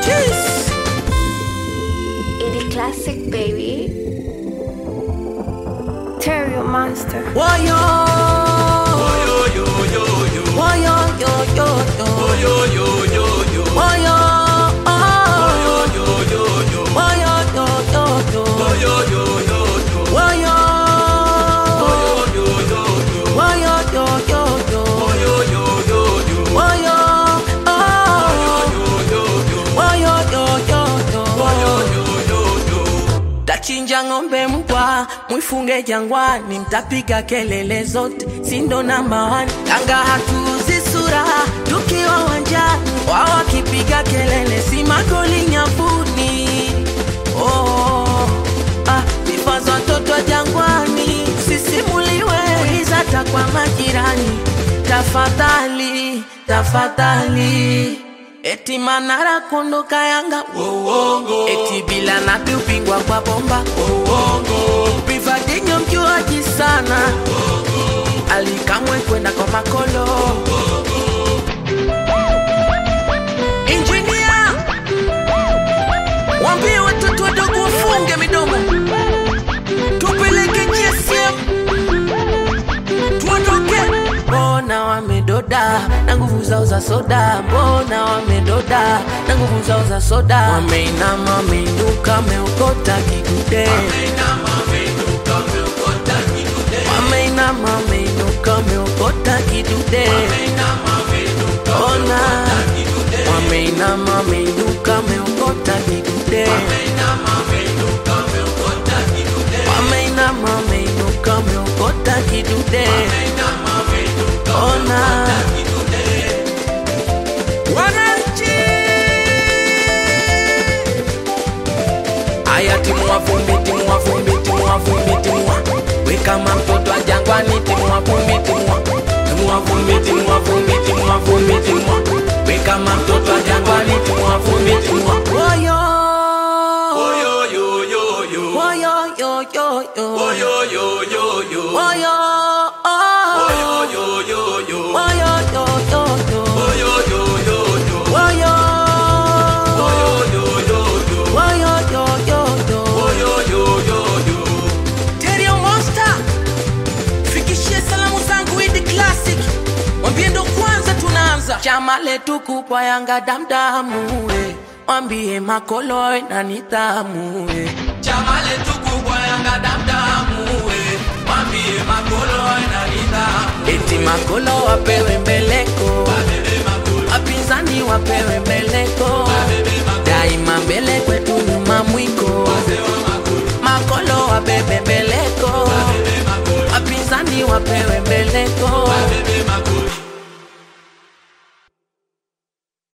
Jeez. Indie classic, baby. Terrio Monster. Woyo. Woyo, yo, yo, yo. Woyo. Woyo. Woyo, yo, yo, yo. Woyo. Woyo, yo, yo, yo. Woyo, oh. Woyo, yo, yo, yo. Tachinja ng'ombe mbwa, mwifunge jangwani, mtapiga kelele zote, sindo namba one. Yanga hatuuzi sura, tukiwa wanjani, wao wakipiga kelele, si magoli nyavuni. Oh, ah, sifa za watoto wa jangwani, sisimuliwe, uliza hata kwa majirani, tafadhali, tafadhali. Eti Manara kondoka Yanga Uongo. Eti bila napi upingwa kwa bomba Uongo. Privadinho mjuaji sana Alikamwe kwenda kwa makolo Engineer Wambie watoto wadogo wafunge midomo Tupeleke GSM tuondoke. Mbona wamedoda na nguvu zao za soda? Mbona wamedoda na nguvu zao za soda? Wameinama, wameinuka, wameokota kidude. Wameinama, wameinuka, wameokota kidude. Ona, wameinama, wameinuka, wameokota kidude. Wameinama, wameinuka, wameokota kidude. Ona, wananchi Aya, timua vumbi, timua vumbi, timua vumbi, timua we kama mtoto wa jangwani, timua vumbi, timua timua vumbi, timua vumbi, timua vumbi, timua we kama mtoto wa jangwani, timua vumbi, timua woyo woyo yo yo yo woyo yo yo yo woyo yo yo yo woyo woyo yo yo yo woyo yo yo yo woyo yo yo yo woyo woyo yo yo yo Terrio Monster fikishie salamu zangu Idi Classic mwambie ndo kwanza tunaanza chama letu kubwa Yanga damdamu we mwambie makolo na nidhamu we chama letu kubwa Yanga damdamu we mwambie makolo na nidhamu eti makolo wapewe mbeleko wapinzani wapewe mbeleko daima mbele